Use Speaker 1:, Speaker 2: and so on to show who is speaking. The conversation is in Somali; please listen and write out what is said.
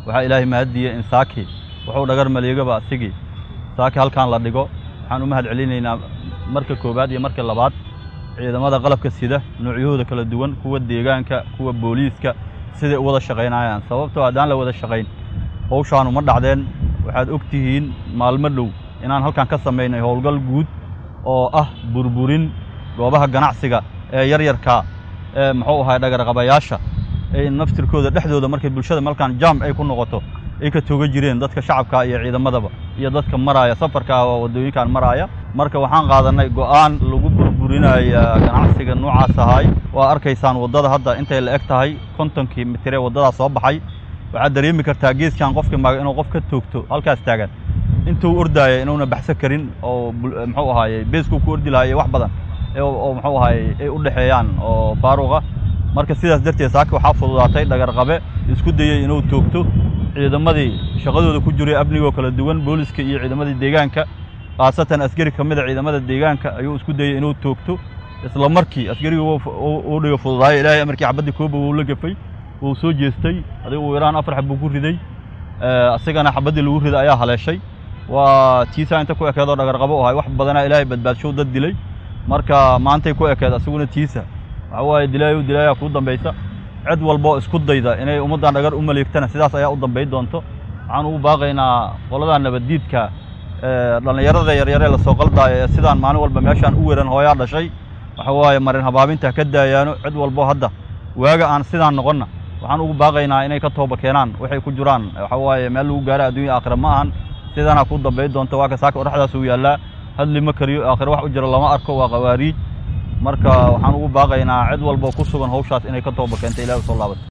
Speaker 1: waxaa ilaahay mahaddiiyey in saaki wuxuu dhagar maleegaba asigii saaki halkan la dhigo waxaan u mahad celinaynaa marka koowaad iyo marka labaad ciidamada qalabka sida noocyahooda kala duwan kuwa deegaanka kuwa booliiska siday u wada shaqaynayaan sababtoo haddaan la wada shaqayn hawshaanu ma dhacdeen waxaad og tihiin maalmo dhow inaan halkan ka samaynay howlgal guud oo ah burburin goobaha ganacsiga ee yaryarka ee muxuu ahay dhagarqabayaasha ee naftirkooda dhexdooda markay bulshada malkaan jaam ay ku noqoto ay ka tooga jireen dadka shacabka iyo ciidamadaba iyo dadka maraaya safarka oo waddooyinkan maraaya marka waxaan qaadanay go'aan lagu burburinaya ganacsiga noocaas ahay waa arkaysaan waddada hadda intay la eg tahay kontonkii mitir ee waddadaa soo baxay waxaad dareemi kartaa geeskan qofkii maaga inuu qof ka toogto halkaas taagan intuu ordaaya inuuna baxsan karin oo muxuu ahaaye beeskuu ku ordi lahaa iyo wax badan oo muxuu ahaaye ay u dhexeeyaan oo faaruqa marka sidaas darteed saaki waxaa fududaatay dhagarqabe isku dayey inuu toogto ciidamadii shaqadooda ku jiray amnigoo kala duwan booliska iyo ciidamadii deegaanka khaasatan askari ka mida ciidamada deegaanka ayuu isku dayey inuu toogto isla markii askarigii uu dhiga fududaayo ilaahay amarkii xabaddii kooba wuu la gafay wuu soo jeestay adigu uu yaraan afar xab buu ku riday asigana xabaddii lagu riday ayaa haleeshay waa tiisaa inta ku ekeedoo dhagarqabo u ahay wax badanaa ilaahay badbaadshow dad dilay marka maantay ku ekeed asiguna tiisa waxa waaye dilaayow dilaayaa kuu dambaysa cid walboo isku dayda inay ummaddan dhagar u maleegtana sidaas ayaa u dambay doonto waxaan ugu baaqaynaa qoladaa nabaddiidka dhallinyarada yaryaree lasoo qaldaayo ee sidaan maalin walba meeshaan u weran hooyaa dhashay waxa waaye marin habaabinta ka daayaano cid walbo hadda waaga aan sidaan noqonna waxaan ugu baaqaynaa inay ka tooba keenaan waxay ku jiraan waxa waaye meel lagu gaaro adduunya aakhira ma ahan sidaana ku dambay doonto waa ka saaka oraxdaas uu yaallaa hadli ma kariyo aakhira wax u jiro lama arko waa qawaariij marka waxaan ugu baaqaynaa cid walbo ku sugan hawshaas inay ka tooba keento ilahi u soo laabato